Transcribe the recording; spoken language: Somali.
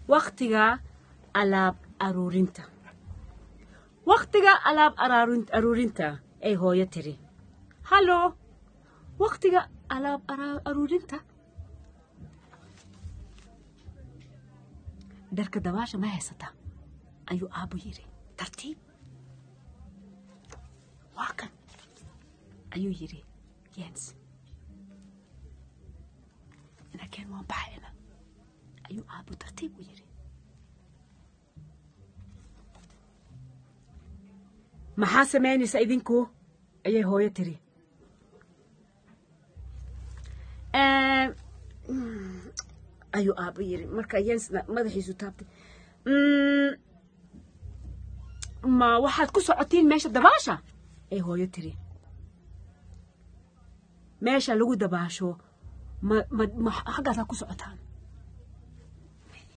wakhtiga alaab aruurinta wakhtiga alaab aruurinta ay hooyo tiri hallo wakhtiga alaab aruurinta dharka dabaasha ma haysataa ayuu aabbu yidhi tartiib waa kan ayuu yidhi jens laakiin waan baxayna ayuu aabbu tartiib u yidhi maxaa samaynaysa idinku ayay hooyo tiri ayuu aabbo yidhi marka yensna madaxiisu taabtay ma waxaad ku socotiin meesha dabaasha ay hooyo tiri meesha lagu dabaasho ma ma ma xaggaasaa ku socotaan